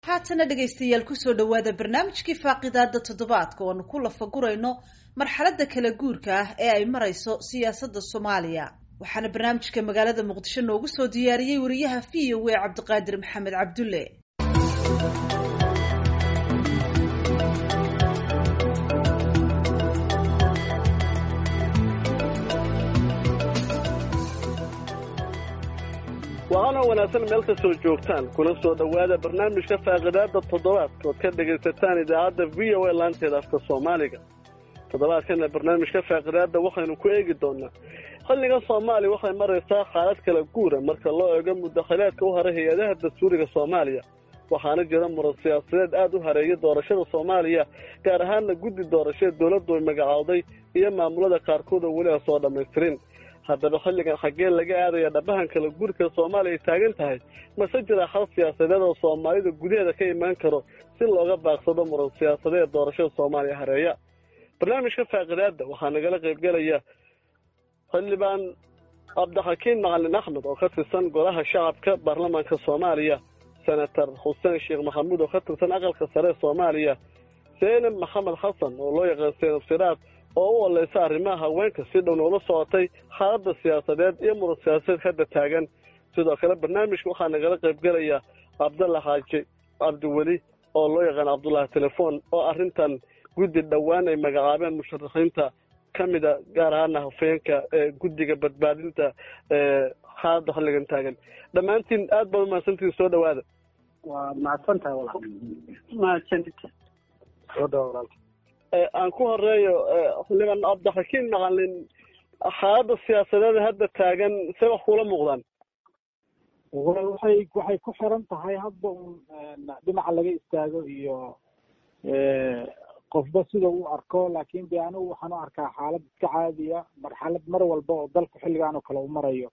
haatana dhegaystayaal kusoo dhawaada barnaamijkii faaqidaada toddobaadka oanu ku lafagurayno marxaladda kala guurka ah ee ay marayso siyaasadda soomaaliya waxaana barnaamijka magaalada muqdisho noogu soo diyaariyey wariyaha v o a cabdiqaadir maxamed cabdulle waana wanaagsan meel kastoo joogtaan kuna soo dhowaada barnaamijka faaqidaada toddobaadka ood ka dhegaysataan idaacadda v o a laanteeda afka soomaaliga toddobaadkana barnaamijka faaqidaada waxaynu ku eegi doonaa xilliga soomaaliya waxay maraysaa xaalad kala guura marka loo eego mudakhilaadka u haray hay-adaha dastuuriga soomaaliya waxaana jira muran siyaasadeed aada u hareeya doorashada soomaaliya gaar ahaanna guddi doorashada dowladdu ay magacowday iyo maamulada qaarkood oo weli aan soo dhammaystirin haddaba xilligan xaggee laga aadaya dhabahan kala gurika soomaaliya ay taagan tahay mase jira xal siyaasadeed oo soomaalida gudaheeda ka imaan karo si looga baaqsado muran siyaasadeed doorashada soomaaliya hareeya barnaamijka faaqidaada waxaa nagala qaybgelaya xildhibaan cabdixakiin macalin axmed oo ka tirsan golaha shacabka baarlamaanka soomaaliya senator xuseen sheekh maxamuud oo ka tirsan aqalka sare soomaaliya seenab maxamed xasan oo loo yaqaan seenab siraad oo u oleysa arrimaha haweenka si dhow noola socotay xaaladda siyaasadeed iyo muran siyaasadeed hadda taagan sidoo kale barnaamijka waxaa nagala qaybgelaya cabdalla xaaji cabdiweli oo loo yaqaan cabdullaahi telefoon oo arrintan guddi dhowaan ay magacaabeen musharaxiinta ka mida gaar ahaana hafeenka ee guddiga badbaadinta xaaladda xilligan taagan dhammaantiin aad baad umahadsantiin soo dhawaada waa mahadsan tahay walaal mahadsanid soo dhawa walaal aan ku horeeyo xildhibaan cabdixakiin macalin xaaladda siyaasadeed hadda taagan see wax kuula muuqdaan waxay waxay ku xiran tahay hadba un dhinaca laga istaago iyo qofba sida uu arko laakin de anigu waxaan u arkaa xaalad iska caadiya marxalad mar walba oo dalku xilligan oo kale u marayo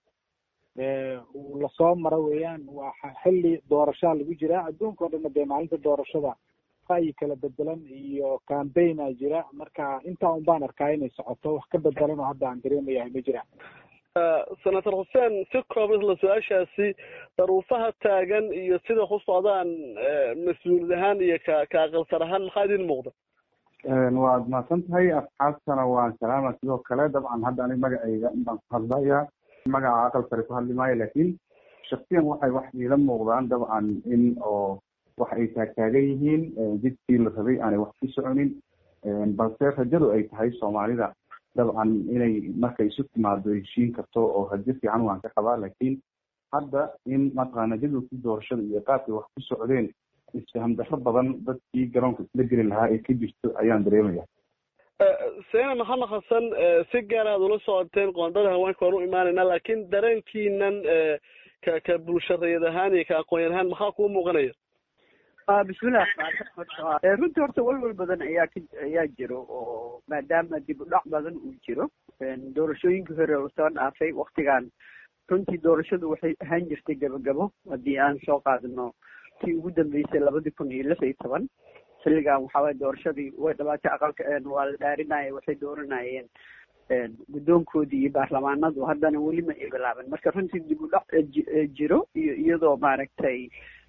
uu lasoo maro weeyaan waa xilli doorashaa lagu jiraa adduunka o dhanna dee maalinta doorashada ra'yi kala bedelan iyo cambaigna jira marka intaa un baan arkaa inay socoto wax ka bedelan oo hadda aan dareemayahay ma jiraan senator xuseen si kooban isla su-aashaasi daruufaha taagan iyo sida ku socdaan mas-uulid ahaan iyo ka ka aqalsar ahaan maxaa idin muuqda waad mahadsan tahay asxaabtana waan salaama sidoo kale dabcan hadda anig magacayga inbaan ku hadlaya magaca aqal sare ku hadli maayo laakiin shaksiyan waxay wax iila muuqdaan dabcan in oo wax ay taagtaagan yihiin jidkii la rabay aanay wax ku soconin balse rajadu ay tahay soomaalida dabcan inay markay isu timaado heshiin karto oo rajo fiican waan ka qabaa laakiin hadda in mataqaana jadwalkii doorashada iyo qaabkay wax ku socdeen isfaham darro badan dadkii garoonka isla geli lahaa ee ka jirto ayaan dareemaya seena maxamed xasan si gaar aad ula socoteen qoondada haweenka waan u imaanayna laakiin dareenkiinan ka ka bulshareed ahaan iyo ka aqoon ahaan maxaa kuu muuqanaya bismillah runtii horta walwal badan ayaa ka ayaa jiro oo maadaama dib u dhac badan uu jiro doorashooyinkii hore oo soo dhaafay waktigan runtii doorashadu waxay ahaan jirtay gabagabo haddii aan soo qaadano tii ugu dambeysay labadii kun iyo lix iyo toban xilligan waxaaway doorashadii way dhabaatay aqalka waa la dhaarinaya waxay dooranayeen guddoonkoodii iyo baarlamaanadu haddana weli ma ay bilaaban marka runtii dib u dhac jiro iyo iyadoo maaragtay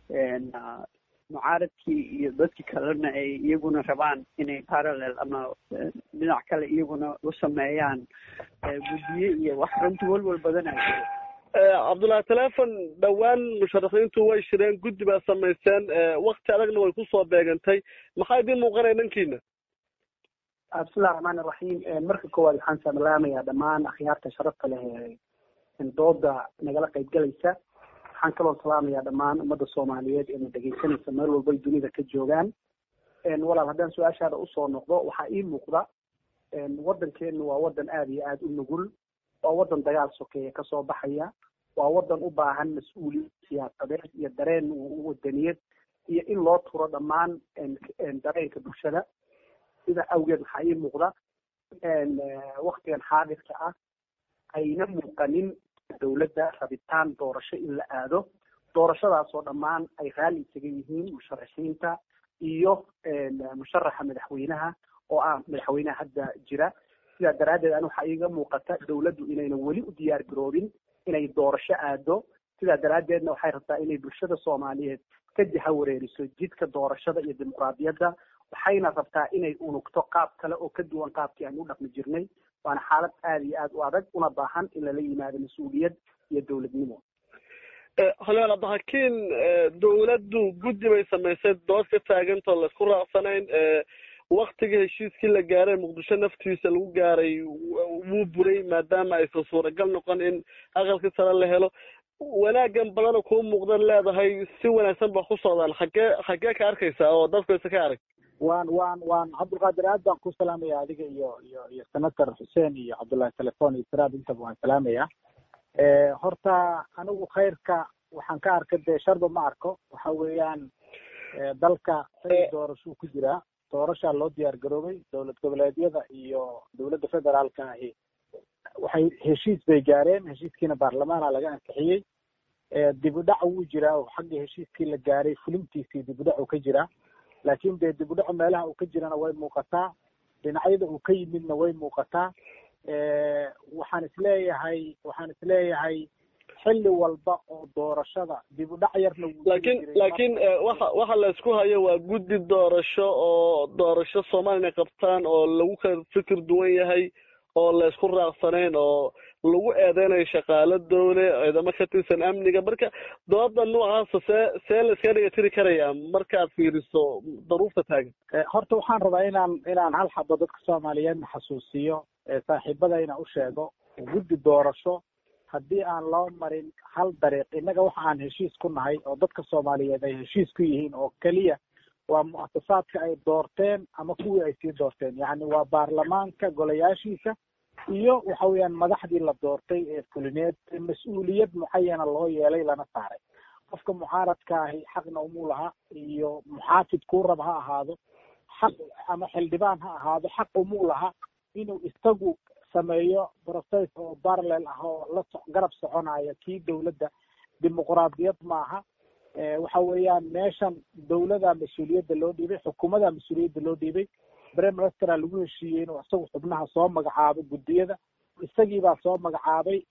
mucaaradkii iyo dadkii kalena ay iyaguna rabaan inay parallel ama dhinac kale iyaguna u sameeyaan guddiye iyo wax runtii walwal badana jiro cabdullahi telefon dhowaan musharaxiintu way shireen guddi baa samayseen wakti adagna way kusoo beegantay maxaa idiin muuqanaya dhankiina bismillahi raxmaan iraxiim marka koowaad waxaan salaamayaa dhammaan akhyaarta sharafta leh ee dooda nagala qaybgalaysa waxaan kaloo salaamayaa dhammaan ummadda soomaaliyeed eena dhegaysanaysa meel walbay dunida ka joogaan walaal haddaan su-aashaada usoo noqdo waxaa ii muuqda waddankeenu waa waddan aada iyo aada u nugul waa waddan dagaal sokeeya kasoo baxaya waa waddan u baahan mas-uuliyad siyaasadeed iyo dareen wadaniyad iyo in loo turo dhammaan dareenka bulshada sida awgeed waxaa ii muuqda waktigan xaadirka ah ayna muuqanin dowladda rabitaan doorasho in la aado doorashadaasoo dhammaan ay raalli isaga yihiin musharaxiinta iyo musharaxa madaxweynaha oo ah madaxweynaha hadda jira sidaa daraaddeed ani waxaa iiga muuqata dowladdu inayna weli u diyaar garoobin inay doorasho aado sidaa daraaddeedna waxay rabtaa inay bulshada soomaaliyeed ka jaha wareeriso jidka doorashada iyo dimuqraadiyadda waxayna rabtaa inay unugto qaab kale oo ka duwan qaabkii aan u dhaqmi jirnay waana xaalad aada iyo aada u adag una baahan in lala yimaado mas-uuliyad iyo dowladnimo xolyaal abdixakiin dowladdu guddi bay samaysay dood ka taagantoo laisku raacsanayn waktigii heshiiskii la gaaray muqdisho naftiisa lagu gaaray wuu buray maadaama aysan suuragal noqon in aqalkii sare la helo wanaagan badana kuu muuqdan leedahay si wanaagsan ba ku socdaan xagee xagee ka arkaysaa oo dadku aysa ka arag waan waan waan cabdulqaadir aad baan ku salaamaya adiga iyo iyo iyo senator xuseen iyo cabdullahi telefon iyo siraad intaba waan salaamaya horta anigu khayrka waxaan ka arkay dee sharba ma arko waxa weeyaan dalka say doorashuu ku jiraa doorashaa loo diyaar garoobay dowlad goboleedyada iyo dowladda federaalka ahi waxay heshiis bay gaareen heshiiskiina baarlamaana laga ansixiyey dib u dhac wuu jiraa oo xagga heshiiskii la gaaray fulintiisii dib u dhac uu ka jiraa laakin dee dib u dhacu meelaha uu ka jirana way muuqataa dhinacyada uu ka yimidna way muuqataa waxaan isleeyahay waxaan isleeyahay xilli walba oo doorashada dib u dhac yarna laakiin laakiin waxa waxa la isku hayo waa guddi doorasho oo doorasho soomaalina qabtaan oo lagu kala fikir duwan yahay oo la isku raacsanayn oo lagu eedeynayo shaqaalo dowle ciidamo ka tirsan amniga marka dooda noocaasa see see la iska dhiga tiri karayaa markaad fiiriso daruufta taagan horta waxaan rabaa inaan inaan hal xabo dadka soomaaliyeedna xasuusiyo saaxiibadayna u sheego guddi doorasho haddii aan loo marin hal dariiq innaga waxa aan heshiis ku nahay oo dadka soomaaliyeed ay heshiis ku yihiin oo keliya waa mu'asasaadka ay doorteen ama kuwii ay sii doorteen yacni waa baarlamaanka golayaashiisa iyo waxa weeyaan madaxdii la doortay ee fulineed mas-uuliyad mucayana loo yeelay lana saaray qofka mucaaradka ahi xaqna umuu laha iyo muxaafid kuu rab ha ahaado xaq ama xildhibaan ha ahaado xaq umuu laha inuu isagu sameeyo process oo parallel ah oo la so garab soconaya kii dowladda dimuqraadiyad maaha waxa weeyaan meeshan dowladaa mas-uuliyadda loo dhiibay xukuumadaa mas-uuliyadda loo dhiibay prime ministera lagu heshiiyey inuu isagu xubnaha soo magacaabo guddiyada isagiibaa soo magacaabay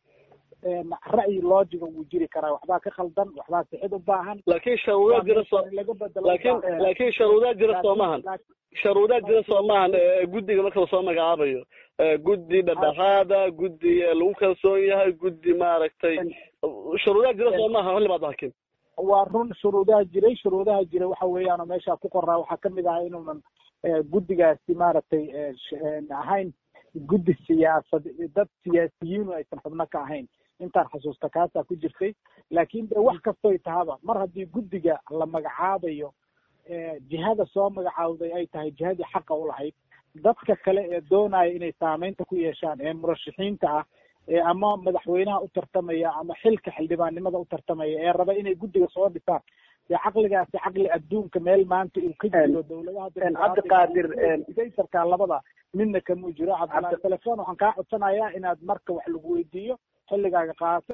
ra'yi loojiga wuu jiri karaa waxbaa ka khaldan waxbaa sixid u baahan laakiin sharuudaa jira so laakiin laakiin sharuudaa jira soo maahan sharuudaa jira soo maahan guddiga marka lasoo magacaabayo guddi dhadhexaada guddi lagu kalsoon yahay guddi maaragtay sharuudaa jira soo maaha xildhibaad hakim waa run shuruudaha jiray shuruudaha jiray waxa weeyaan oo meesha ku qoraa waxaa kamid ahaa inuunan guddigaasi maaragtay ahayn guddi siyaasad dad siyaasiyiinu aysan xubno ka ahayn intaan xasuusta kaasaa ku jirtay laakin de wax kastoy tahaba mar haddii guddiga la magacaabayo jihada soo magacaawday ay tahay jihadii xaqa u lahayd dadka kale ee doonaya inay saameynta ku yeeshaan ee murashaxiinta ah ee ama madaxweynaha u tartamaya ama xilka xildhibaannimada u tartamaya ee raba inay guddiga soo dhisaan dee caqligaasi caqli adduunka meel maanta uu ka jiro dowladaha cabdiqaadir daytarkaa labada midna kamuu jiro cabdillahi telefon waxaan kaa codsanayaa inaad marka wax lagu weydiiyo xilligaaga qaato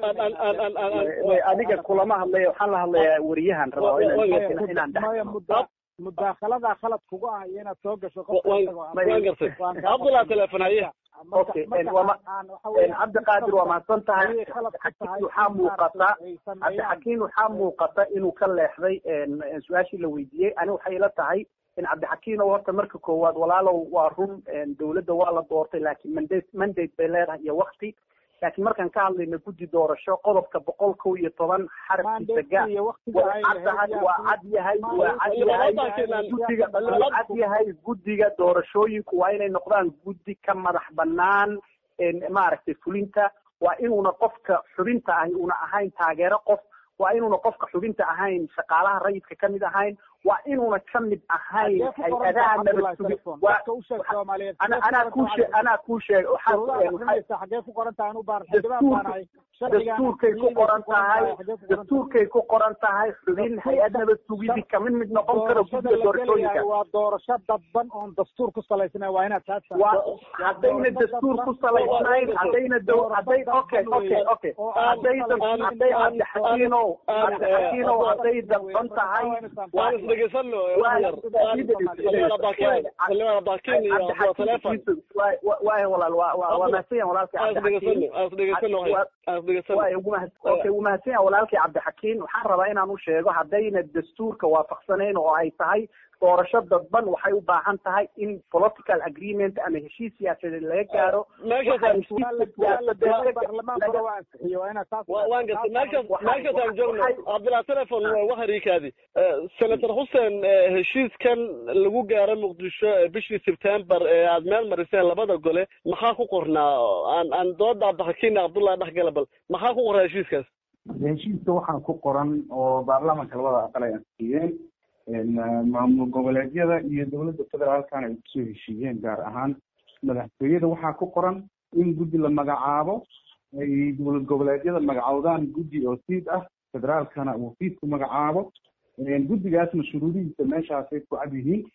adiga kulama hadlaya waxaan la hadlayaa wariyahan rabaa inaan maya mudda mudaakaladaa khalad kugu ah iyo inaad soo gasho waan gartay cabdullah telefon haye okay cabdiqaadir waa mahadsan tahay xakiin waxaa muuqata cabdixakiin waxaa muuqata inuu ka leexday su-aashii la weydiiyey ani waxay ila tahay in cabdixakiin oo horta marka koowaad walaalow waa run dowladda waa la doortay laakiin mandate mandate bay leedahay iyo wakti laakiin markaan ka hadlayno guddi doorasho qodobka boqol kow iyo toban xarafkiisa ga waa caddahay waa cad yahay waa cad yahay guddiga waa cad yahay guddiga doorashooyinku waa inay noqdaan guddi ka madax banaan maaragtay fulinta waa inuuna qofka xubinta ahi una ahayn taageero qof waa inuuna qofka xubinta ahayn shaqaalaha rayidka kamid ahayn waa inuuna kamid ahayn hay-adaha nabad sugi anaa kuu sheeg anaa kuu sheeg dastuurkay ku qoran tahay dastuurkay ku qoran tahay xubin hay-ad nabad sugidi kamid mid noqon karo guddiga doorashooyinka waa doorasho dadban oon dastuur ku salaysnayn waa inaad taas haddayna dastuur ku salaysnayn haddayna dow hadday okay okay okay hadday hadday cabdixakiinow cabdixakiinow hadday dadban tahay dhegeysano wax yar xildhibaan abaakin xildhibaan abaakin iyo abdula telefon waay walaal waa waa waa mahadsanyahan walaalkay aan isdhegeysano aan isdhegeysano aan isdhegeysano waay ugu mahad okay ugu mahadsanyahan walaalkay cabdixakiin waxaan rabaa inaan u sheego haddayna dastuurka waafaqsanayn oo ay tahay doorasho dadban waxay u baahan tahay in political agreement ama heshiis siyaasadeed laga gaaro baarlamaanka waa ansixiyo waa inaad taas waan gartay meelkaas meelkaas aan joogno cabdillah telefon wax hariikaadi senator xuseen heshiiskan lagu gaaro muqdisho bishii sebtembar ee aad meel mariseen labada gole maxaa ku qornaa aan aan dooda cabdixakiin cabdullahi dhexgala bal maxaa ku qornaa heshiiskaas heshiiska waxaa ku qoran oo baarlamaanka labada aqal ay ansixiyeen maamul goboleedyada iyo dowladda federaalkana ay kusoo heshiiyeen gaar ahaan madaxtooyada waxaa ku qoran in guddi la magacaabo ay dowlad goboleedyada magacowdaan guddi oo siid ah federaalkana uu siid ku magacaabo guddigaasna shuruudihiisa meeshaasay ku cad yihiin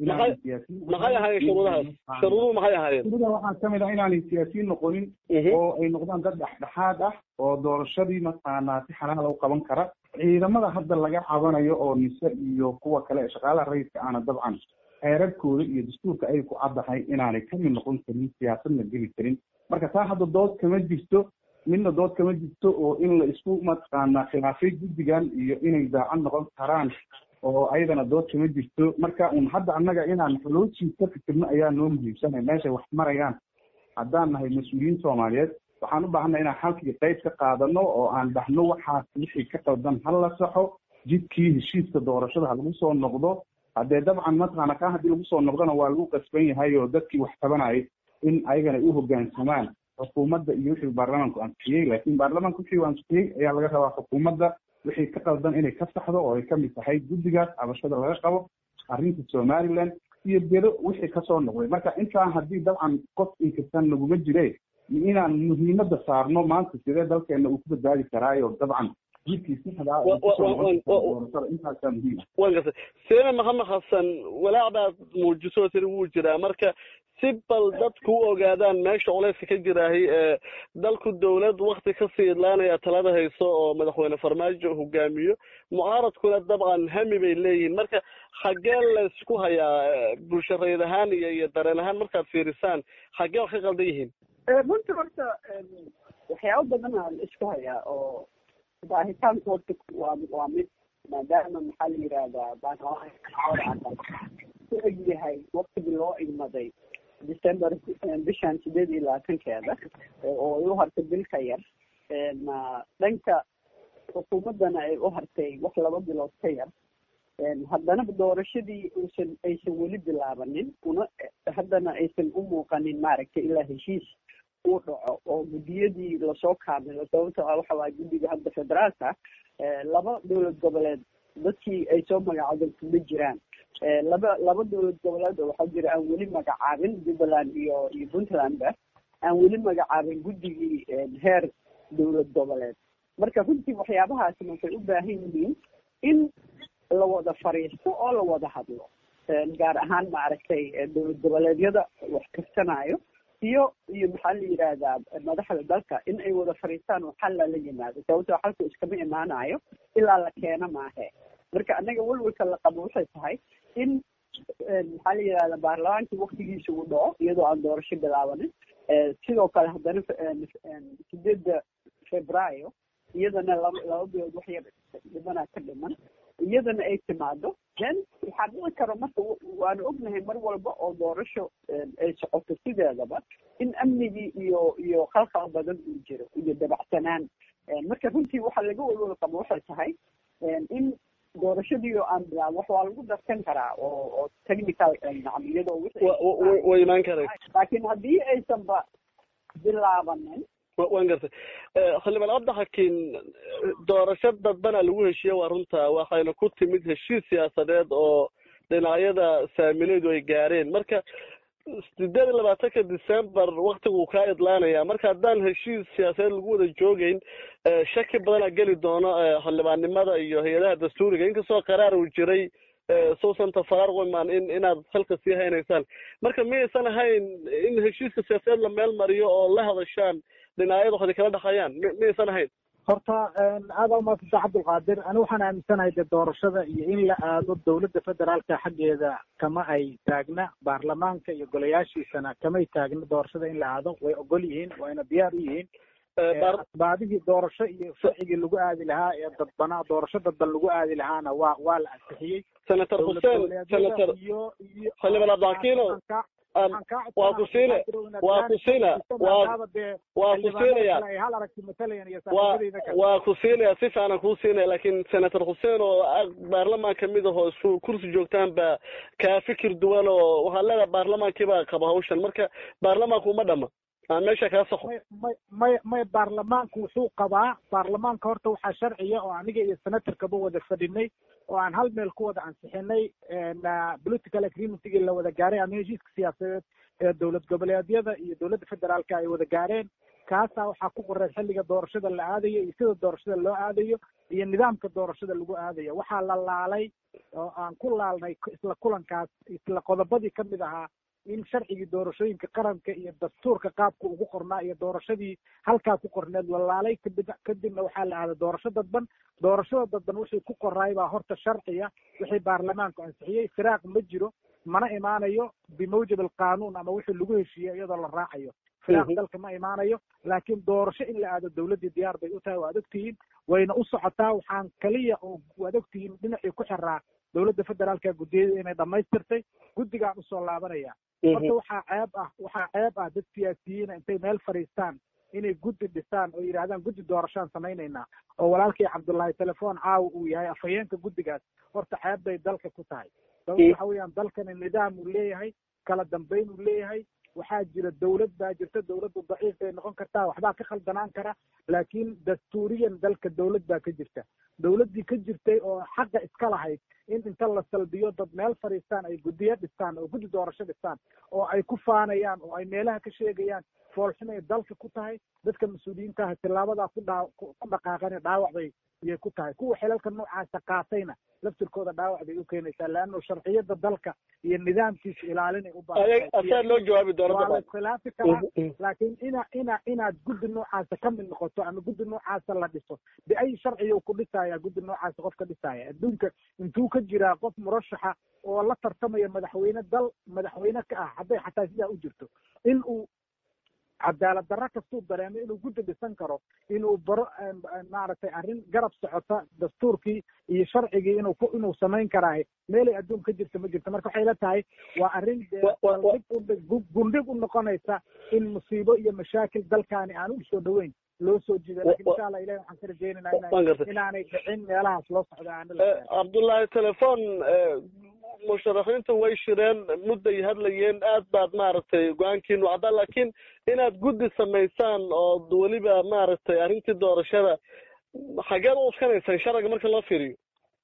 maxay ahaayeen shuruudahaas shuruuduhu maxay ahaayeen shuruudaha waxaa kamid ah inaanay siyaasiyiin noqonin oo ay noqdaan dad dhexdhexaad ah oo doorashadii mataqaanaa si xalaala u qaban kara ciidamada hadda laga cabanayo oo nise iyo kuwa kale ee shaqaalaha rayidka aana dabcan xeerarkooda iyo dastuurka ay ku caddahay inaanay kamid noqon karin siyaasadna geli karin marka taa hadda dood kama jirto midna dood kama jirto oo in la isku mataqaanaa khilaafay guddigan iyo inay daacad noqon karaan oo ayadana dood kama jirto marka un hadda annaga inaan xoloojii ka fikirno ayaa noo muhiimsanay meeshay wax marayaan haddaan nahay mas-uuliyiin soomaaliyeed waxaan u baahanay inaan halkii qayb ka qaadano oo aan dhahno waxaas wixii ka qaldan ha la saxo jidkii heshiiska doorashada ha lagu soo noqdo haddee dabcan mataqaana kaa haddii lagu soo noqdona waa lagu qasban yahay oo dadkii wax tabanayay in ayagana ay u hoggaansamaan xukuumadda iyo wixii baarlamaanku ansixiyey laakiin baarlamaanku wixii uu ansixiyey ayaa laga rabaa xukuumadda wixii ka qaldan inay ka saxdo oo ay kamid tahay guddigaas cabashada laga qabo arrinta somaliland iyo bedo wixii kasoo noqday marka intaan haddii dabcan qof inkastan naguma jire inaan muhiimadda saarno maanta sidee dalkeena uu ku badbaadi karaayo dabcan jidkii sixdaa intaasaa muhiim ah waan gartay seene maxamed xasan walaac baad muujiso tiri wuu jiraa marka si bal dadku u ogaadaan meesha culeyska ka jiraahay ee dalku dawlad wakti kasii idlaanaya talada hayso oo madaxweyne farmaajo hogaamiyo mucaaradkuna dabcan hami bay leeyihiin marka xaggee laysku hayaa bulsho rayid ahaan iyo iyo dareen ahaan markaad fiirisaan xaggee wax ka qaldan yihiin runtii horta waxyaabo badan aa la isku hayaa oo baahitaanku horta waa waa mid maadaama maxaa la yidhahdaa baarlamaanka ku eg yahay waktigii loo igmaday december bishan sideed iyo labaatankeeda oo ay u hartay bil ka yar dhanka xukuumaddana ay u hartay wax laba bilood ka yar haddana doorashadii uusan aysan weli bilaabanin una haddana aysan u muuqanin maaragtay ilaa heshiis uu dhaco oo guddiyadii lasoo kaamilo sababto ah waxa waaya guddiga hadda federaalka laba dowlad goboleed dadkii ay soo magacaabeen kuma jiraan laba laba dowlad goboleed oo waxaa jira aan weli magacaabin jubbaland iyo iyo puntlandba aan weli magacaabin guddigii heer dowlad goboleed marka runtii waxyaabahaasi waxay u baahan yihiin in la wada fariisto oo la wada hadlo gaar ahaan maaragtay dowlad goboleedyada wax karsanayo iyo iyo maxaa la yidhaahdaa madaxda dalka in ay wada fariistaan oo xal lala yimaado sababtoo xalku iskama imaanayo ilaa la keeno maahe marka annaga welwelka la qabo waxay tahay in maxaa la yidhahdaa baarlamaankii waktigiisa uu dhaco iyadoo aan doorasho bilaabanin sidoo kale haddana sideedda februaayo iyadana laba laba bilood wax yar dhimanaa ka dhiman iyadana ay timaado then waxaa dhici karo marka waanu ognahay mar walba oo doorasho ay socoto sideedaba in amnigii iyo iyo khalkhal badan uu jiro iyo dabacsanaan marka runtii waxaa laga walwal qabo waxay tahay in doorashadii oo aan bilaab wax waa lagu darsan karaa oo oo technical nacam iyadoo way imaan karay laakiin haddii aysanba bilaabanin waan gartay xildhibaan cabdixakiin doorasho dadbana lagu heshiiye waa runta waxayna ku timid heshiis siyaasadeed oo dhinacyada saamileedu ay gaareen marka sideed iyo labaatanka december waktiguu kaa idlaanaya marka haddaan heshiis siyaasadeed lagu wada joogeyn shaki badanaa geli doono xildhibaannimada iyo hay-adaha dastuuriga inkastoo qaraar uu jiray suusanta faraar wiman in inaad halka sii haynaysaan marka miyaysan ahayn in heshiiska siyaasadeed la meel mariyo oo la hadashaan dhinacyada waxday kala dhexayaan mi miyaysan ahayn horta aada umaadsantaa cabdulqaadir ani waxaan aaminsanahay dee doorashada iyo in la aado dowladda federaalka xaggeeda kama ay taagna baarlamaanka iyo golayaashiisana kamay taagna doorashada in la aado way ogol yihiin wayna diyaar u yihiin asbaabihii doorasho iyo sharcigii lagu aadi lahaa ee dadbanaa doorasho dadban lagu aadi lahaana waa waa la ansixiyey senator xuseen senator iyo iyo xildhibaan abdixakiino waa ku siine waa ku siina waa waa ku siinaya hal aragti matalayaan iyo waa saaxiibadayda kale waa ku siinaya si fiican kuu siinaya laakiin senator xuseen oo ah baarlamaan kamid ahoo isku kursi joogtaan baa kaa fikir duwan oo waxaad leedahay baarlamaankii baa qaba hawshan marka baarlamaanku uma dhama aan meesha kaa saqo may may may may baarlamaanku wuxuu qabaa baarlamaanka horta waxaa sharciya oo aniga iyo senatorkaba wada fadhinay oo aan hal meel ku wada ansixinay political agreementigii la wada gaaray ama heshiiska siyaasadeed ee dowlad goboleedyada iyo dowladda federaalka ay wada gaareen kaasaa waxaa ku qoreed xilliga doorashada la aadayo iyo sida doorashada loo aadayo iyo nidaamka doorashada lagu aadayo waxaa la laalay oo aan ku laalnay isla kulankaas isla qodobadii kamid ahaa in sharcigii doorashooyinka qaranka iyo dastuurka qaabka ugu qornaa iyo doorashadii halkaa ku qorneed la laalay kadib kadibna waxaa la aaday doorasho dadban doorashada dadban wixii ku qoraay baa horta sharciya wixii baarlamaanku ansixiyey firaaq ma jiro mana imaanayo bimawjab alqanuun ama wixii lagu heshiiyey iyadoo la raacayo firaaq dalka ma imaanayo laakiin doorasho in la aado dowladdii diyaar bay u tahay waad ogtihiin wayna u socotaa waxaan kaliya oo waad ogtihiin dhinacii ku xiraa dowladda federaalka guddiyada inay dhamaystirtay guddigaan usoo laabanaya horta waxaa ceeb ah waxaa ceeb ah dad siyaasiyiina intay meel fadhiistaan inay guddi dhisaan oo yidhahdaan guddi doorashaan samaynaynaa oo walaalkii cabdullaahi telefoon caawa uu yahay afhayeenka guddigaas horta ceeb bay dalka ku tahay sababta waxa weeyaan dalkani nidaam uu leeyahay kala dambayn uu leeyahay waxaa jira dowlad baa jirta dowladdu daciif bay noqon kartaa waxbaa ka khaldanaan kara laakiin dastuuriyan dalka dowlad baa ka jirta dowladdii ka jirtay oo xaqa iska lahayd in inta la salbiyo dad meel fadhiistaan ay guddiyo dhistaan oo guddi doorasho dhistaan oo ay ku faanayaan oo ay meelaha ka sheegayaan foolxum ay dalka ku tahay dadka mas-uuliyiinta ah tilaabadaa ku dhaa ku dhaqaaqane dhaawac bay iyay ku tahay kuwa xilalka noocaasa qaatayna laftirkooda dhaawac bay u keenaysaa leanno sharciyada dalka iyo nidaamkiisa ilaalinay u baahan asaa loo jawaabi doona waa la dabcan iskhilaafi karaa laakiin ina ina inaad guddi noocaasa ka mid noqoto ama guddi noocaasa la dhiso biay sharciyu ku dhisaya guddi noocaasa qof ka dhisaya adduunka intuu ka jiraa qof murashaxa oo la tartamaya madaxweyne dal madaxweyne ka ah hadday xataa sidaa u jirto in uu cadaalad darro kastuu dareemo inuu guddi dhisan karo inuu baro maaragtay arrin garab socota dastuurkii iyo sharcigii inuu ku inuu samayn karaahay meelay adduun ka jirta ma jirto marka waxay la tahay waa arrin dee Wa- wa- wa- saldhig u dhig- gu- gundhig u noqonaysa in musiibo iyo mashaakil dalkaani aan u soo dhoweyn loo soo jiido lakin wa- insha allah ilahi waxaan ka rajaynaynaa waan ina gartay. inaanay dhicin meelahaas loo socdo aana la Eh, cabdullaahi telefoon eh, musharaxiintu way shireen mudday hadlayeen aad baad maaragtay go-aankiinu caddaa laakiin inaad guddi samaysaan oo weliba maaragtay arrintii doorashada xageed u uskanaysaan sharciga marka loo fiiriyo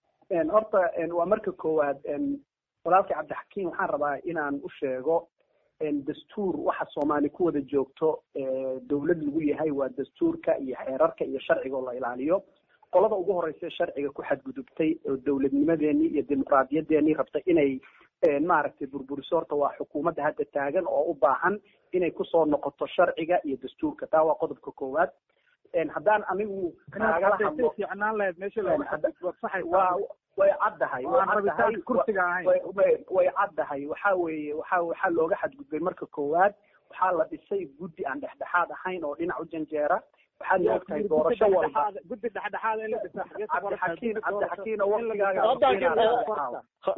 horta waa marka koowaad walaalkii cabdixakiim waxaan rabaa inaan u sheego dastuur waxa soomaali ku wada joogto dowlad lagu yahay waa dastuurka iyo xeerarka iyo sharciga oo la ilaaliyo qolada ugu horeysa ee sharciga ku xadgudubtay oo dowladnimadeenii iyo dimuqraadiyadeennii rabtay inay maaragtay burburiso horta waa xukuumadda hadda taagan oo u baahan inay kusoo noqoto sharciga iyo dastuurka taa waa qodobka koowaad haddaan anigu kaagala hadlo fiicnaan lahayd meesha looga xadgudbo saxay waa way caddahay way aan caddahay rabitaan kursiga ahayn way way way caddahay waxa weeye waxa waxaa looga xadgudbay marka koowaad waxaa la dhisay guddi aan dhexdhexaad ahayn oo dhinac u janjeera waxaad ogtahay doorasho walba guddi dhexdhexaad in la dhisa cabdixakiin cabdixakiin oo waqtigaaga Cabdixakiin,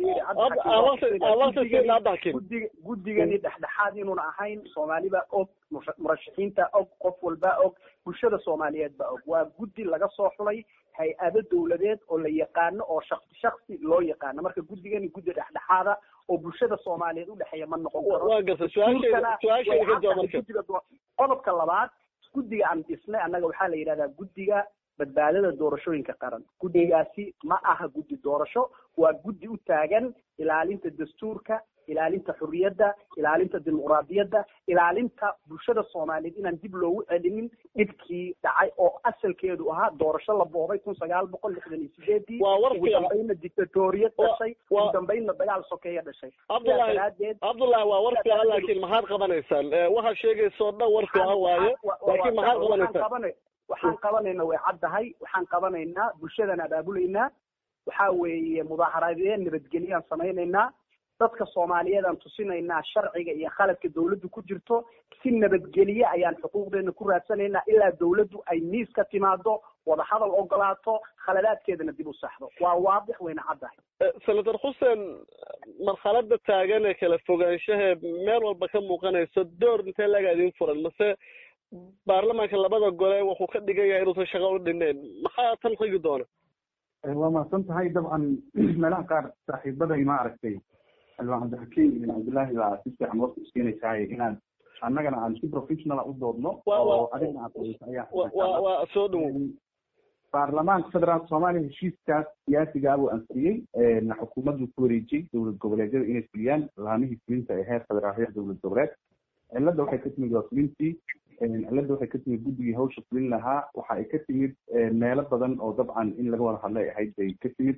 cabdixakiin guddiga guddigani dhexdhexaad inuuna ahayn soomaaliba og musha- murashaxiinta og qof walba og bulshada soomaaliyeed ba og waa guddi laga soo xulay hay-ado dowladeed oo la yaqaano oo shaksi shaksi loo yaqaano marka guddigani guddi dhexdhexaada oo bulshada soomaaliyeed udhexeeya ma noqon karo waa gartay su-aashayda su-aashayda ka jawaab marka guddiga doo- qodobka labaad guddiga aan dhisnay annaga waxaa la yidhahdaa guddiga badbaadada doorashooyinka qaran guddigaasi ma aha guddi doorasho waa guddi u taagan ilaalinta dastuurka ilaalinta xurriyadda ilaalinta dimuqraadiyadda ilaalinta bulshada soomaaliyeed inaan dib loogu celinin dhibkii dhacay oo asalkeedu ahaa doorasho la boobay kun sagaal boqol lixdan iyo sideedii waa war ugu fiican dambaynna dictatoriyad Wa- dhashay wa- ugu dambaynna dagaal sokeeya dhashay sidaas cabdullaahi daraadeed cabdullaahi waa war fiican laakiin maxaad qabanaysaan Eh, waxaad sheegaysa oo dhan war fiican waaye laakiin maxaad qabanaysaan waxaan qabanayna way caddahay waxaan qabanaynaa bulshadan abaabulaynaa waxa weeye mudaaharaadeen nabadgelyaan samaynaynaa dadka soomaaliyeedaan tusinaynaa sharciga iyo khaladka dawladdu ku jirto si nabadgelye ayaan xuquuqdeena ku raadsanaynaa ilaa dawladdu ay miis ka timaado wadahadal ogolaato khaladaadkeedana dib u saxdo waa waadix wayna caddahay senator xuseen marxalada taagan ee kala fogaanshaha meel walba ka muuqanayso door intee laga idin furan mase baarlamaanka labada gole wuxuu ka dhigan yahay inuusan shaqo u dhineen maxaa tan xigi doona waa mahadsan tahay dabcan meelaha qaar saaxiibaday ma aragtay xildhibaan cabdixakiim ibn cabdillaahi baa si fiican warka usiinaysaay inaan annagana aan si professionala u doodno oo adigna aad qoyso ayaa waa soo dhawow baarlamaanka federaalka soomaaliya heshiiskaas siyaasigaa buu ansiyey xukuumaddu ku wareejiyey dowlad goboleedyada inay fuliyaan laamihii fulinta ee heer federaal heer dowlad goboleed cilada waxay ka timid waa fulintii cilada waxay ka timid guddigii hawsha fulin lahaa waxa ay ka timid meelo badan oo dabcan in laga wada hadlay ahayd bay ka timid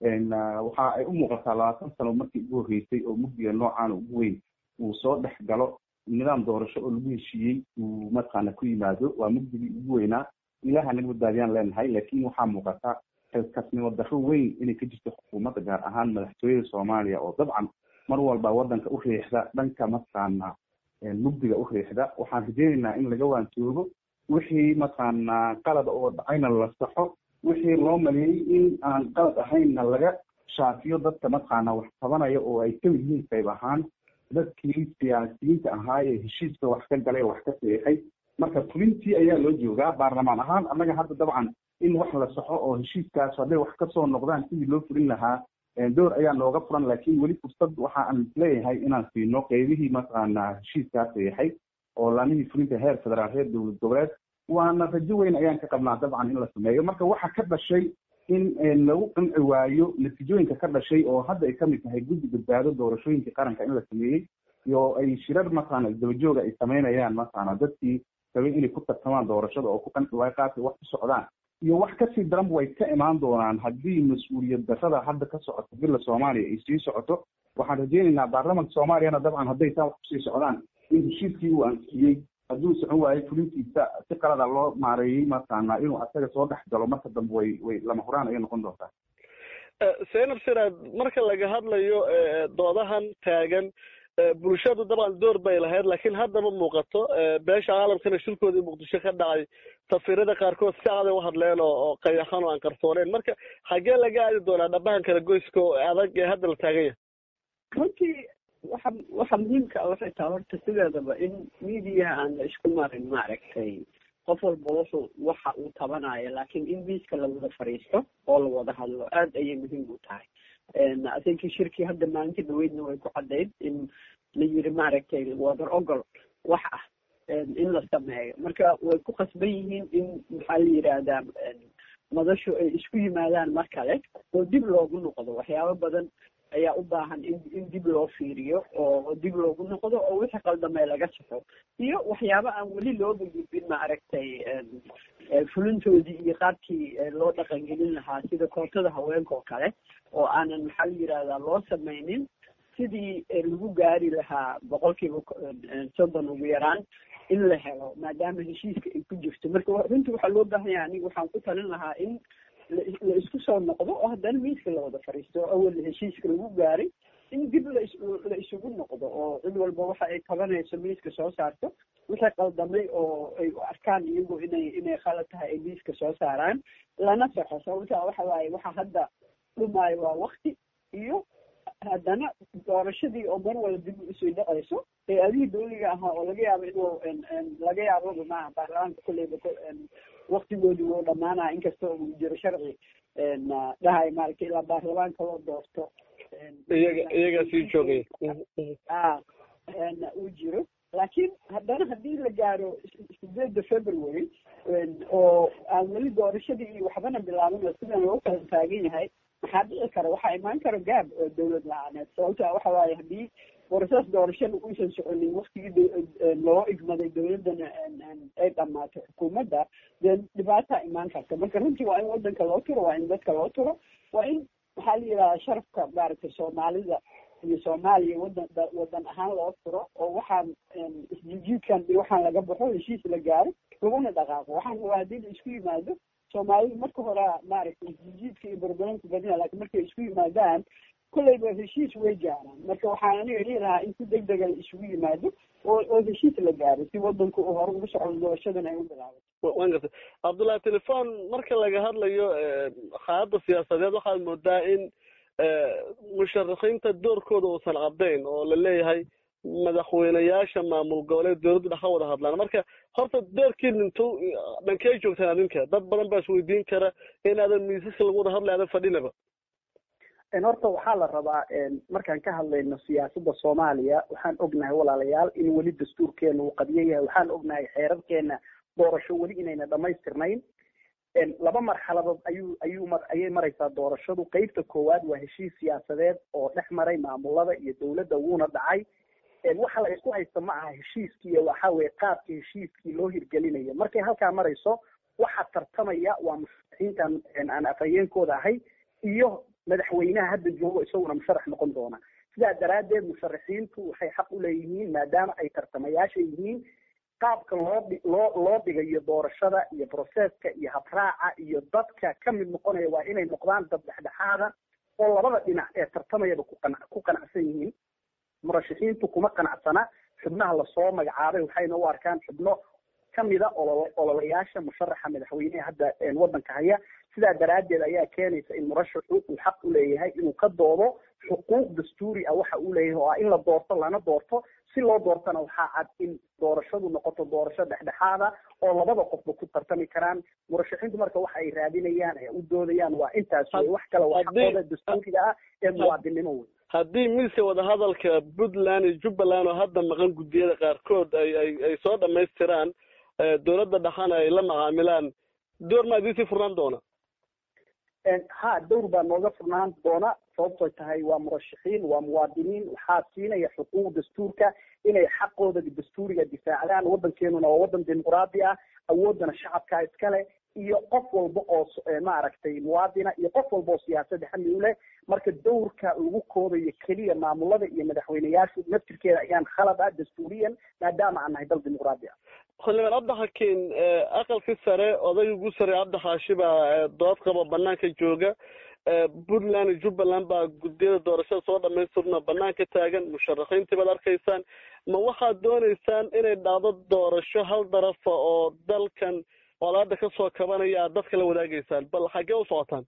waxa ay u muuqataa labaatan sano markii ugu horreysay oo mugdiga noocaan ugu weyn uu soo dhex galo nidaam doorasho oo lagu heshiiyey uu mataqaana ku yimaado waa mugdigii ugu weynaa ilaha naga badbaadiyaan leenahay laakiin waxaa muuqata xilkasnimo darro weyn inay ka jirto xukuumadda gaar ahaan madaxtooyada soomaaliya oo dabcan mar walba waddanka u riixda dhanka mataqaana mugdiga u riixda waxaan rajeynaynaa in laga waantoogo wixii mataqaana qalad oo dhacayna la saxo wixii loo maleeyey in aan qalad ahaynna laga shaafiyo dadka mataqaana wax tabanaya oo ay kamid yihiin qayb ahaan dadkii siyaasiyiinta ahaa ee heshiiska wax ka galay wax ka seexay marka fulintii ayaa loo joogaa baarlamaan ahaan annaga hadda dabcan in wax la saxo oo heshiiskaas hadday wax kasoo noqdaan sidii loo fulin lahaa door ayaa nooga furan laakiin weli fursad waxa aan leeyahay inaan siino qeybihii mataqaana heshiiskaas seexay oo laamihii fulinta heer federaal heer dowlad goboleed waana rajo weyn ayaan ka qabnaa dabcan in la sameeyo marka waxa ka dhashay in lagu qanci waayo natiijooyinka ka dhashay oo hadda ay kamid tahay guddi badbaado doorashooyinkii qaranka in la sameeyey iyo ay shirar mataqaana isdabajooga ay sameynayaan mataqaana dadkii rabay inay ku tartamaan doorashada oo ku qanci waayo qaabkay wax ku socdaan iyo wax kasii daranba way ka imaan doonaan haddii mas-uuliyad darrada hadda ka socoto bila soomaaliya ay sii socoto waxaan rajeynaynaa baarlamanka soomaaliyana dabcan hadday taa wax kusii socdaan in heshiiskii uu ansiyey hadduu socon waayo fulintiisa si qalada loo maareeyey mataqaana inuu asaga soo dhex galo marka dambe way way lama huraan ayay noqon doontaa seenab siraad marka laga hadlayo doodahan taagan bulshadu dabcan door bay lahayd laakiin haddaba muuqato beesha caalamkana shirkoodii muqdisho ka dhacay safiirada qaarkood si caday u hadleen oo oo qayaxan oo aan qarsooneen marka xaggee laga aadi doonaa dhabahan kala goyska oo adag ee hadda la taagan yahay runtii waxa waxa muhiimka waxay tahay horta sideedaba in mediaha aan la isku marin maaragtay qof walba wuxuu waxa uu tabanayo laakiin in miiska la wada fadhiisto oo la wada hadlo aad ayay muhiim u tahay i think shirkii hadda maalintii dhaweydna way ku caddayd in la yiri maaragtay wadar ogol wax ah in la sameeyo marka way ku qasban yihiin in maxaa la yidhaahdaa madashu ay isku yimaadaan mar kale oo dib loogu noqdo waxyaabo badan ayaa u baahan in in dib loo fiiriyo oo dib loogu noqdo oo wixii qaldamay laga saxo iyo waxyaabo aan weli looga gudbin maaragtay fulintoodii iyo qaabkii loo dhaqangelin lahaa sida kootada haweenka oo kale oo aanan maxaa la yidhahdaa loo sameynin sidii lagu gaari lahaa boqolkiiba soddon ugu yaraan in la helo maadaama heshiiska ay ku jirto marka runtii waxaa loo baahan yahay aniga waxaan ku talin lahaa in la isku soo noqdo oo haddana miiska la wada fadhiisto oo awal heshiiska lagu gaaray in dib la la isugu noqdo oo cid walba waxa ay qabanayso miiska soo saarto wixii qaldamay oo ay u arkaan iyagu inay inay khalad tahay ay miiska soo saaraan lana saxo sababta waxa waaye waxa hadda dhumaayo waa wakti iyo haddana doorashadii oo mar wala dib usii dhacayso ee adihii dawliga ahaa oo laga yaabo inuu laga yaabo maaha baarlamaanka kulleyba waktigoodii wuu dhamaanaya inkasta uu jiro sharci dhahay maaragtay ilaa baarlamaanka loo doorto iyaga iyagaa sii joogay a uu jiro laakiin haddana haddii la gaaro sideedda february oo aan weli doorashadii iyo waxbana bilaabin oo sidan loo kala taagan yahay maxaa dhici kara waxaa imaan kara gaab oo dawlad la-aaneed sababta waxa waaye haddii borosaas doorashada uusan soconin waktigii loo igmaday dawladdana ay dhamaato xukuumadda dee dhibaataa imaan karta marka runtii waa in wadanka loo turo waa in dadka loo turo waa in maxaa la yidhahdaa sharafka maaragtay soomaalida iyo soomaaliya wadan wadan ahaan loo furo oo waxaan isjijiidkan iyo waxaan laga baxo heshiis la gaaro laguna dhaqaaqo waxaan waa haddii la isku yimaado soomaalidu marka hore maaragtay isjijiidka iyo barbaranka badina laakiin markay isku yimaadaan kolleyba heshiis way gaaraan marka waxaan aniga dhihi lahaa in si deg dega la isugu yimaado oo oo heshiis la gaaro si wadanku uu hore ugu socdo doorashadan ay u bilaabato waan gartay cabdullahi telefon marka laga hadlayo xaaladda siyaasadeed waxaad moodaa in musharaxiinta doorkooda uusan caddayn oo la leeyahay madaxweyneyaasha maamul goboleed dowladdu dhex ka wada hadlaan marka horta doorkiin intuu dhankee joogtaan adinka dad badan baa isweydiin kara inaadan miisaska lagu wada hadlay aadan fadhinaba horta waxaa la rabaa markaan ka hadlayno siyaasadda soomaaliya waxaan ognahay walaalayaal in weli dastuurkeena uu qadiyo yahay waxaan ognahay xeerarkeena doorasho weli inayna dhamaystirnayn laba marxaladood ayuu ayuu mar ayay maraysaa doorashadu qeybta koowaad waa heshiis siyaasadeed oo dhex maray maamulada iyo dowladda wuuna dhacay waxa la isku haysta ma aha heshiiskii waxa weye qaabka heshiiskii loo hirgelinayo markay halkaa marayso waxa tartamaya waa musharaxiintan aan afhayeenkooda ahay iyo madaxweynaha hadda joogo isaguna musharax noqon doona sidaa daraaddeed musharaxiintu waxay xaq u leeyihiin maadaama ay tartamayaasha yihiin qaabka loo loo loo dhigayo doorashada iyo broseska iyo habraaca iyo dadka ka mid noqonaya waa inay noqdaan dad dhexdhexaada oo labada dhinac ee tartamayaba kuqan ku qanacsan yihiin murashaxiintu kuma qanacsana xubnaha lasoo magacaabay waxayna u arkaan xubno kamida olol ololayaasha musharaxa madaxweyneha hadda wadanka haya sidaa daraaddeed ayaa keenaysa in murashaxu uu xaq u leeyahay inuu ka doodo xuquuq dastuuri ah waxa uu leeyahay oo ah in la doorto lana doorto si loo doortana waxaa cad in doorashadu noqoto doorasho dhexdhexaada oo labada qofba ku tartami karaan murashaxiintu marka waxa ay raadinayaan ay u doodayaan waa intaas wey wax kale waa xaqooda dastuuriga ah ee muwaadinimo wey haddii miiska wadahadalka puntland iyo jubbaland oo hadda maqan guddiyada qaarkood ay ay ay soo dhamaystiraan dowladda dhaxana ay la macaamilaan door maa idiin sii furnaan doona ha dowr baa nooga furnaan doona sababtoy tahay waa murashaxiin waa muwaadiniin waxaa siinaya xuquuq dastuurka inay xaqooda dastuuriga difaacdaan waddankeenuna waa waddan dimuqraadi ah awooddana shacabkaa iskale iyo qof walba oo maaragtay muwaadina iyo qof walba oo siyaasadda xamli u leh marka dowrka lagu koobayo keliya maamulada iyo madaxweyneyaashu naftirkeeda ayaan khalad ah dastuuriyan maadaama aan nahay dal dimuqraadi ah xildhibaan cabdixakiin aqalkii sare odayga ugu sare cabdixaashi baa dood qabo banaanka jooga puntland iyo jubbaland baa guddiyada doorashada soo dhamaystirna banaanka taagan musharaxiintii baad arkaysaan ma waxaad dooneysaan inay dhacdo doorasho hal darafa oo dalkan colaada kasoo kabanaya aad dadka la wadaagaysaan bal xaggee u socotaan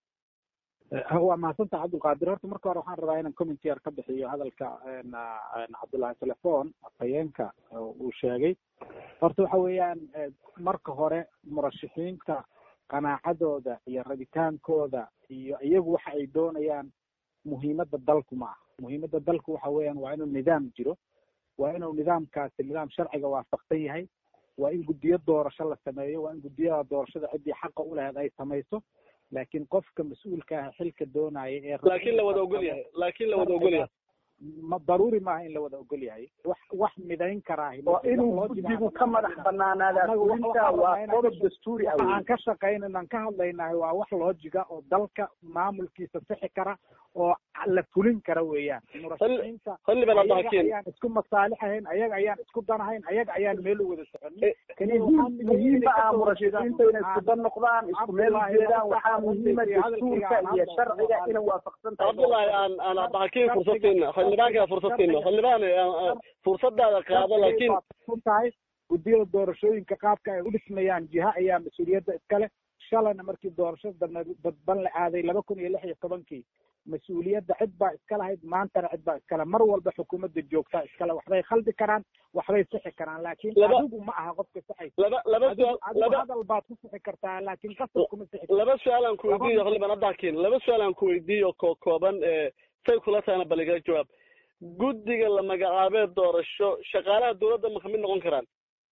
waa mahadsantaha cabdulqaadir horta marka hore waxaan rabaa inaan commenty yar ka bixiyo hadalka cabdullahi telefon afhayeenka uu sheegay horta waxa weeyaan marka hore murashaxiinta qanaacadooda iyo rabitaankooda iyo iyagu waxa ay doonayaan muhiimadda dalku ma aha muhiimadda dalku waxa weeyaan waa inuu nidaam jiro waa inuu nidaamkaasi nidaam sharciga waafaqsan yahay waa in guddiyo doorasho la sameeyo waa in guddiyada doorashada ciddii xaqa u lahayd ay samayso laakiin qofka mas-uulka ah xilka doonaya ee laakiin la wada ogol yahay laakiin la wada ogol yahay ma daruuri maaha in la wada ogol yahay wax wax midayn karaa oo inuu guddigu ka madax banaanaada fulinta waa qodob dastuuri ah aan ka shaqaynan aan ka hadlaynahay waa wax loojiga oo dalka maamulkiisa sixi kara oo la fulin kara weeyaan murashaxiinta ayaan isku masaalixahayn ayaga ayaan isku danahayn ayaga ayaan meel u wada soconin muhiima ah murashaxiinta inay isku dan noqdaan isku meel ujeedaan waxaa muhiima dastuurka iyo sharciga inay waafaqsan tahay cabdullahi aan aan cabdixakiin fursadsiina xildhibaanka fursadsiina xildhibaan fursadaada qaado laakiin tahay guddiyada doorashooyinka qaabka ay u dhismayaan jiha ayaa mas-uuliyadda iskale shalayna markii doorashada dadban la aaday laba kun iyo lix iyo tobankii mas-uuliyadda cid baa iska lahayd maantana cid baa iskale mar walba xukuumadda joogtaa iskale waxbay khaldi karaan waxbay sixi karaan laakiin adigu ma aha qofka sixaysa laba laba adigu hadal baad ku sixi kartaa laakiin qasab kuma sixi laba su-aal aan ku weydiiyo xildhibaan cabdixakiin laba su-aal aan ku weydiiyo ko kooban say kula tahana bal igala jawaab guddiga la magacaabee doorasho shaqaalaha dowladda ma kamid noqon karaan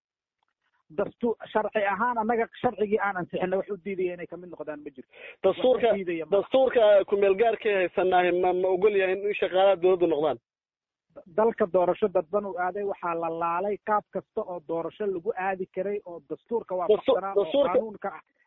dastu sharci ahaan annaga sharcigii aan ansixina wax u diidaya inay kamid noqdaan ma jirto dastuurka dastuurka kumeel gaarkay haysanaahi ma ma ogol yahay in shaqaalaha dowladdu noqdaan dalka doorasho dadban uu aaday waxaa la laalay qaab kasta oo doorasho lagu aadi karay oo dastuurka waafaqsanaa oo qaanuunka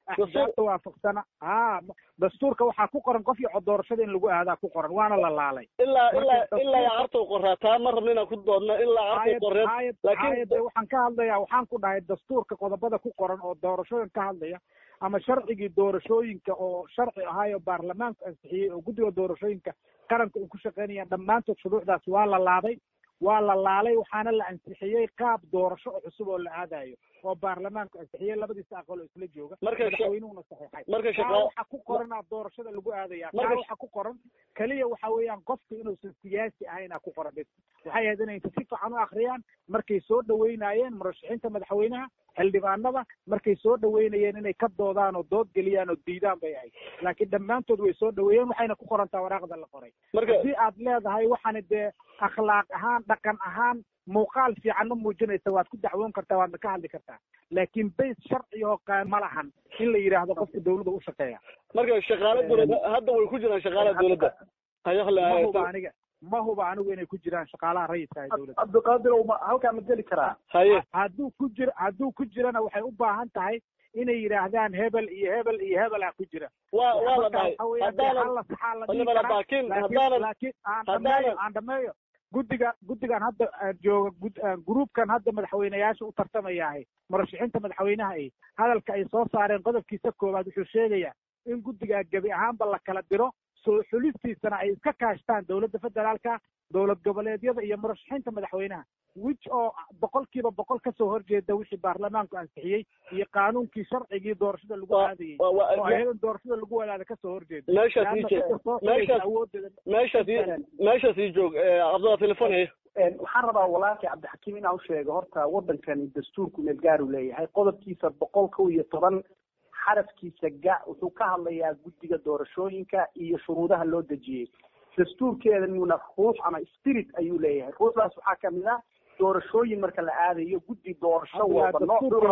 axsaabta waafaqsana ha dastuurka waxaa ku qoran qof iyo doorashada in lagu aadaa ku qoran waana la laalay ilaa ilaa ilaa cartow qoraa taa ma rabna inaan ku doodno ilaa cartow qoreed laakiin waxaan ka hadlayaa waxaan ku dhahay dastuurka qodobada ku qoran oo doorashooyin ka hadlaya ama sharcigii doorashooyinka oo sharci ahaayo baarlamaanku ansixiyey oo guddiga doorashooyinka qaranka uu ku shaqeynaya dhammaantood shuruucdaas waa la laaday waa la laalay waxaana la ansixiyey qaab doorasho oo cusub oo la aadayo oo baarlamaanku ansixiyey labadiisa aqal oo isla jooga madaxweynuhuna saxiixay marka kaa waxa ku qoranaa doorashada lagu aadaya kaa waxa ku qoran keliya waxa weeyaan qofka inuusan siyaasi ahayna ku qoran bes waxay ahayd inay si fiican u akriyaan markay soo dhaweynaayeen murashaxiinta madaxweynaha xildhibaanada markay soo dhaweynayeen inay ka doodaan oo dood geliyaan oo diidaan bay ahayd laakiin dhammaantood way soo dhaweeyeen waxayna ku qorantaa waraaqda la qoray haddii aad leedahay waxaana dee akhlaaq ahaan dhaqan ahaan muuqaal fiican ma muujinaysa waad ku dacwoon kartaa waadna ka hadli kartaa laakiin bays sharci oo qaan ma lahan in la yidhaahdo qofka dawladda u shaqeeya marka shaqaale dawladda hadda way ku jiraan shaqaalaha dawladda ma huba aniga ma huba anigu inay ku jiraan shaqaalaha rayidka ee dawladda cabdiqaadir ma halkaa ma geli karaa haye hadduu ku jiro hadduu ku jirana waxay u baahan tahay inay yidhaahdaan hebel iyo hebel iyo hebel ah ku jira waa waa la dhahay haddaanan laakiin haddaanan laakiin aan dhameeyo aan dhameeyo guddiga guddigan hadda jooga gruupkan hadda madaxweyneyaasha u tartamayaahay murashaxiinta madaxweynaha ay hadalka ay soo saareen qodobkiisa koowaad wuxuu sheegayaa in guddigaa gebi ahaanba la kala diro soo xulistiisana ay iska kaashtaan dowladda federaalka dowlad goboleedyada iyo murashaxiinta madaxweynaha wich oo boqolkiiba boqol kasoo horjeeda wixii baarlamaanku ansixiyey iyo qaanuunkii sharcigii doorashada lagu aadayey oo ayadan doorashada lagu wadaada kasoo horjeeda meeshaas ii joog cabdalla telefon haye waxaan rabaa walaalkay cabdixakiim inaan u sheego horta waddankani dastuurku meel gaar uu leeyahay qodobkiisa boqol kow iyo toban xarafkiisa ga wuxuu ka hadlayaa guddiga doorashooyinka iyo shuruudaha loo dejiyey dastuurkeedanuna ruux ama spirit ayuu leeyahay ruuxdaas waxaa kamid ah doorashooyin marka la aadayo guddi doorasho walba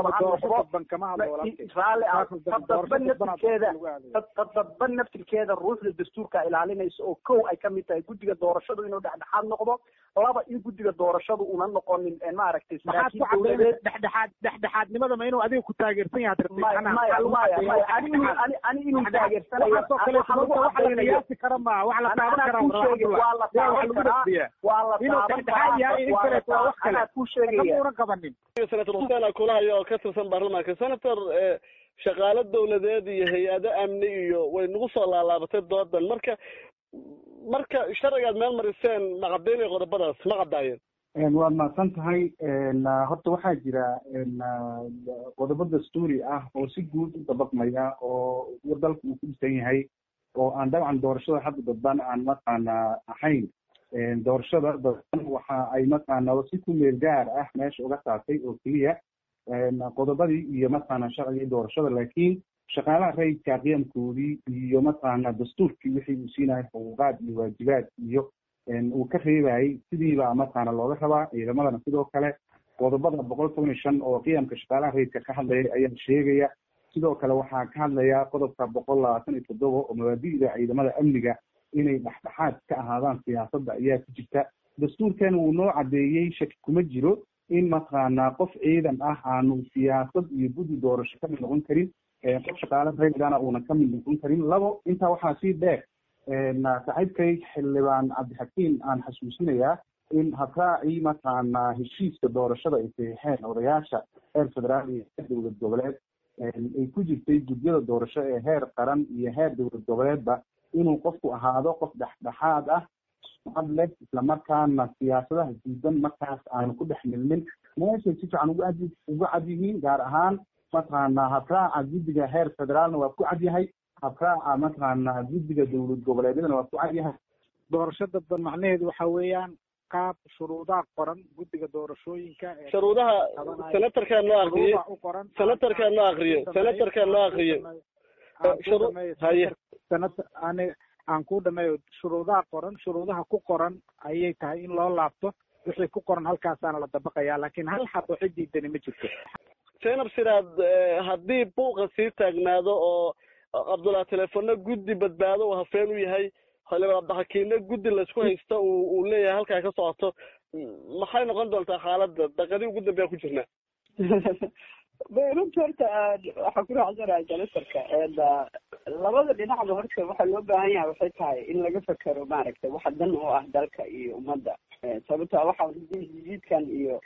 nooraale tadaba naftirkeeda tadaba naftirkeeda ruuxda dastuurka ilaalinaysa oo kow ay kamid tahay guddiga doorashadu inuu dhexdhexaad noqdo laba in guddiga doorashadu una noqonin maaragtay saraakiil dowladeed dhexdhexaad dhexdhexaadnimada ma inuu adiga ku taageersan yahay maya maya maya ani inuu taageersanayo qiyaasi kara ma wax la taaban kara waa la taaban karaa waa la taaban karaa anaa ku sheegaya senator xuseen akulahayo oo ka tirsan baarlamaanka senator shaqaalo dawladeed iyo hay-ado amni iyo way nagu soo laalaabatay doodan marka marka sharcigaad meel mariseen ma caddaynaya qodobadaas ma caddaayeen waad mahadsan tahay horta waxaa jira qodobo dastuuri ah oo si guud u dabaqmaya oo dalka uu ku dhisan yahay oo aan dabcan doorashada hadda dadban aan mataqaana ahayn doorashada dadban waxa ay mataqaana si ku meel gaar ah meesha uga saartay oo keliya qodobadii iyo mataqaana sharcigii doorashada laakiin shaqaalaha rayidka qiyamkoodii iyo mataqaana dastuurkii wixii uu siinayo xuquuqaad iyo waajibaad iyo uu ka reebayay sidiibaa mataqaana looga rabaa ciidamadana sidoo kale qodobada boqol toban iyo shan oo qiyamka shaqaalaha rayidka ka hadlaya ayaa sheegaya sidoo kale waxaa ka hadlaya qodobka boqol labaatan iyo toddoba oo mabaadi'da ciidamada amniga inay dhexdhexaad ka ahaadaan siyaasadda ayaa ku jirta dastuurkana wuu noo caddeeyey shaki kuma jiro in mataqaanaa qof ciidan ah aanu siyaasad iyo guddi doorasho kamid noqon karin qof shaqaale rayidana uunan kamid noqon karin labo intaa waxaa sii dheer saaxiibkay xildhibaan cabdixakiim aan xasuusinayaa in habraacii mataqaanaa heshiiska doorashada ay saxiixeen odayaasha heer federaal iyo heer dowlad goboleed ay ku jirtay gudyada doorasho ee heer qaran iyo heer dowlad goboleedba inuu qofku ahaado qof dhexdhexaad ah sumcad leh islamarkaana siyaasadaha diidan markaas aanu ku dhex milmin meeshay si fiican ugu ad ugu cad yihiin gaar ahaan mataqaanaa habraaca guddiga heer federaalna waa ku cad yahay habraaca mataqaanaa guddiga dowlad goboleedyadana waa ku cad yahay doorasho dadban macnaheedu waxa weeyaan qaab shuruudaha qoran guddiga doorashooyinka shuruudaha senatarkaa noo akriye senatarkaa noo akriye senatarkaa noo akriye haye ani aan ku dhameeyo shuruudaha qoran shuruudaha ku qoran ayay tahay in loo laabto wixii ku qoran halkaasaana la dabaqaya laakiin hal xab oo cidiidani ma jirto zaynab siraad haddii buuqa sii taagnaado oo cabdullah telefono guddi badbaado uu hafeen u yahay xildhibaan abdixakiinna guddi laysku haysto uu uu leeyahay halkaa ka socoto maxay noqon doontaa xaaladda daqadii ugu dambeya ku jirnaa runta horta waxaa ku raacsanaha janitarka labada dhinacba horta waxaa loo baahan yahay waxay tahay in laga fekero maaragtay waxa dan u ah dalka iyo ummadda sababta waxa jiidkan iyo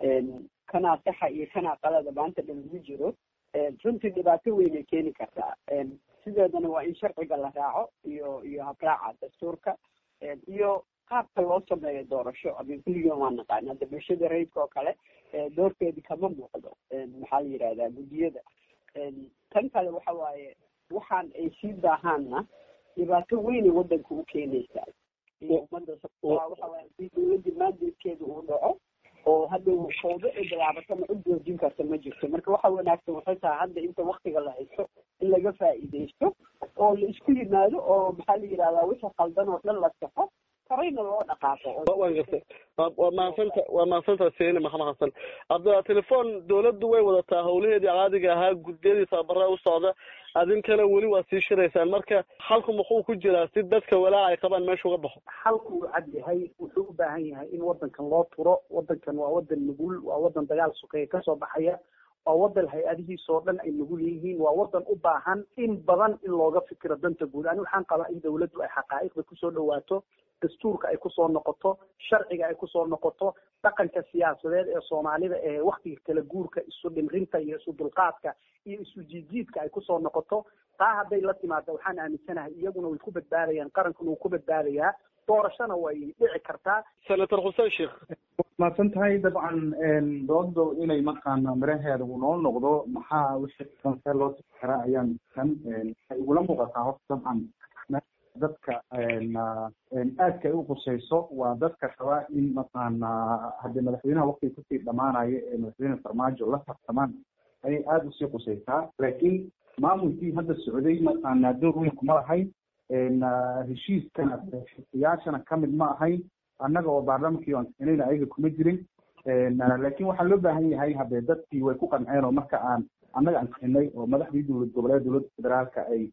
kanaa saxa iyo kanaa qalada maanta dhan lagu jiro runtii dhibaato weynay keeni kartaa sideedana waa in sharciga la raaco iyo iyo habraaca dastuurka iyo qaabka loo sameeyo doorasho amin kulligan waa naqaan hadda bulshada rayidka oo kale doorkeedi kama muuqdo maxaa la yidhahdaa guddiyada tan kale waxa waaye waxaan ay sii daahaanna dhibaato weynay waddanka u keenaysaa iyo ummadda waxa waaye hadii dawladda maandeedkeeda uu dhaco oo hadda fawdo ay bilaabatana cid joojin karta ma jirto marka waxa wanaagsan waxay tahay hadda inta waktiga la haysto in laga faa'iidaysto oo la isku yimaado oo maxaa la yidhahdaa wixii qaldan oo dhan la saxo horeyna loo dhaqaaqo waan gartay waa mahadsanta waa mahadsanta seeni maxamed xasan abdalla telefoon dawladdu way wadataa howlaheedii caadiga ahaa guddiyadii tababaraa u socda adinkana weli waa sii shiraysaan marka xalku muxuu ku jiraa si dadka walaaca ay qabaan meesha uga baxo xalku uu cad yahay wuxuu u baahan yahay in wadankan loo turo wadankan waa wadan nugul waa wadan dagaal sokeeye kasoo baxaya waa wadan hay-adihiisoo dhan ay nugul yihiin waa wadan u baahan in badan in looga fikiro danta guud ani waxaan qabaa in dawladdu ay xaqaa'iqda kusoo dhawaato dastuurka ay kusoo noqoto sharciga ay kusoo noqoto dhaqanka siyaasadeed ee soomaalida ee waktiga kala guurka isu dhimrinta iyo isu dulqaadka iyo isu jiidjiidka ay kusoo noqoto taa hadday la timaado waxaan aaminsanahay iyaguna way ku badbaadayaan qarankuna wuu ku badbaadayaa doorashona way dhici kartaa senator xuseen sheekh mahadsan tahay dabcan doodo inay maqaana miraheeda uu noo noqdo maxaa wixii see loo sii karaa ayaan kan waxay igula muuqataa horta dabcan dadka aadka ay u qusayso waa dadka rabaa in maqaana haddii madaxweynaha waktiga kusii dhamaanaya ee madaxweyne farmaajo la tartamaan ayay aada usii qusaysaa laakiin maamulkii hadda socday maqaana door weyn kuma lahayn heshiiskana xiyaashana kamid ma ahayn annaga oo baarlamankii aan keenayna ayaga kuma jirin laakiin waxaa loo baahan yahay haddee dadkii way ku qanceen oo marka aan annaga aan keenay oo madaxdii dowlad goboleed dowladda federaalka ay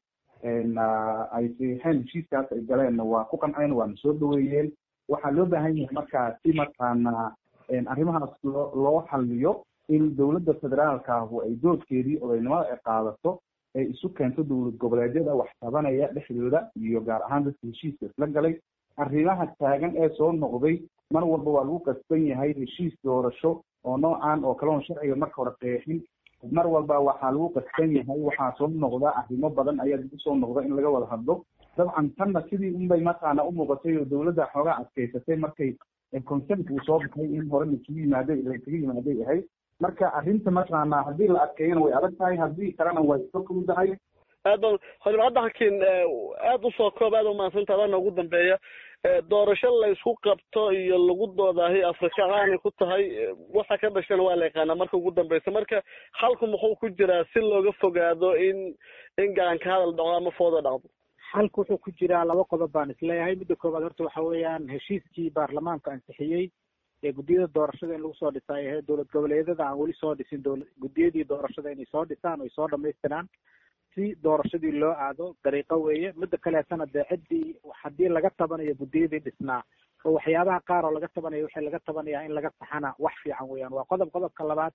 ay siixeen heshiiskaas ay galeenna waa ku qanceen waana soo dhaweeyeen waxaa loo baahan yahay markaa si markaana arrimahaas loo loo xaliyo in dowladda federaalkaahu ay doodkeedii odaynimada ay qaadato ay isu keento dowlad goboleedyada wax tabanaya dhexdooda iyo gaar ahaan dadka heshiiska isla galay arrimaha taagan ee soo noqday mar walba waa lagu qasban yahay heshiis doorasho oo noocan oo kale oon sharciga marka hore qeexin mar walba waxaa lagu qasban yahay waxaa soo noqda arrimo badan ayaa dib usoo noqda in laga wada hadlo dabcan tanna sidii unbay mataqaana u muuqatay oo dowladda xoogaa adkaysatay markay consent uu soo baxay in hore laisugu yimaaday laisugu yimaaday ahayd marka arrinta mataqaana haddii la adkeeyana way adag tahay haddii kalena way iska fududahay aad ba xildhibaan cabdixakiin aada usoo koob aada umahadsantaha adana ugu dambeeya doorasho la isku qabto iyo lagu doodaahi afrika caanay ku tahay waxa ka dhashana waa la yaqaanaa marka ugu dambeysa marka xalku muxuu ku jiraa si looga fogaado in in gacanka hadal dhaco ama fooda dhacdo xalku wuxuu ku jiraa laba qodob baan isleeyahay midda koowaad horta waxa weeyaan heshiiskii baarlamaanka ansixiyey ee guddiyada doorashada in lagu soo dhisa ay ahayd dowlad goboleedyada aan weli soo dhisin dowla guddiyadii doorashada inay soo dhisaan o ay soo dhamaystiraan si doorashadii loo aado dariiqo weeye midda kaleetana dee ciddii haddii laga tabanayo guddiyadii dhisnaa oo waxyaabaha qaar oo laga tabanayo waxay laga tabanayaa in laga saxana wax fiican weeyaan waa qodob qodobka labaad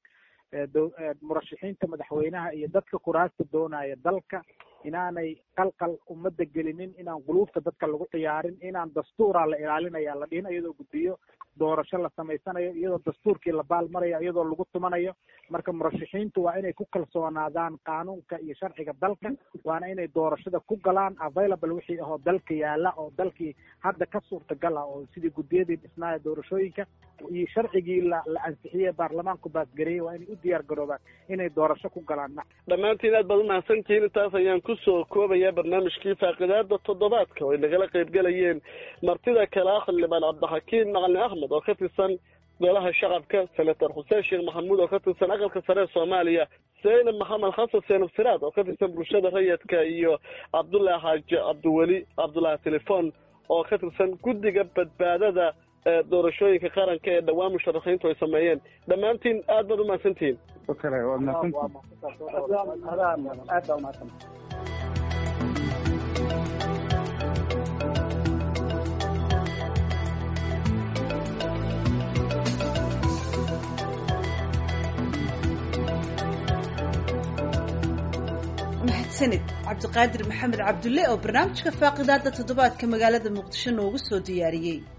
murashaxiinta madaxweynaha iyo dadka kuraasta doonaya dalka inaanay qalqal ummadda gelinin inaan quluubta dadka lagu ciyaarin inaan dastuuraa la ilaalinaya la dhihin iyadoo guddiyo doorasho la samaysanayo iyadoo dastuurkii la baalmarayo iyadoo lagu tumanayo marka murashaxiintu waa inay ku kalsoonaadaan qaanuunka iyo sharciga dalka waana inay doorashada ku galaan available wixii ahoo dalka yaala oo dalkii hadda ka suurtagal ah oo sidii guddiyadii dhisnaaya doorashooyinka iyo sharcigii la la ansixiyey baarlamaanku baasgareeyey waa inay u diyaar garoobaan inay doorasho ku galaan dhammaantiin aad baad umahadsantihiin intaas ayaan kusoo koobaya barnaamijkii faaqidaada toddobaadka oo ay nagala qaybgelayeen martida kale ah xildhibaan cabdixakiin macalin axmed oo ka tirsan golaha shacabka senator xuseen sheekh maxamuud oo ka tirsan aqalka sare ee soomaaliya zaynab maxamed xasan seenab siraad oo ka tirsan bulshada rayidka iyo cabdullaahi xaaji cabdiweli cabdullaahi telefon oo ka tirsan guddiga badbaadada doorashooyinka qaranka ee dhawaan musharaxiintu ay sameeyeen dhammaantiin aad baad umahadsantihiin kale waad mahadsantihiin aad baa umahadsan mahadsanid cabdiqaadir maxamed cabdulle oo barnaamijka faaqidaada toddobaadka magaalada muqdisho noogu soo diyaariyey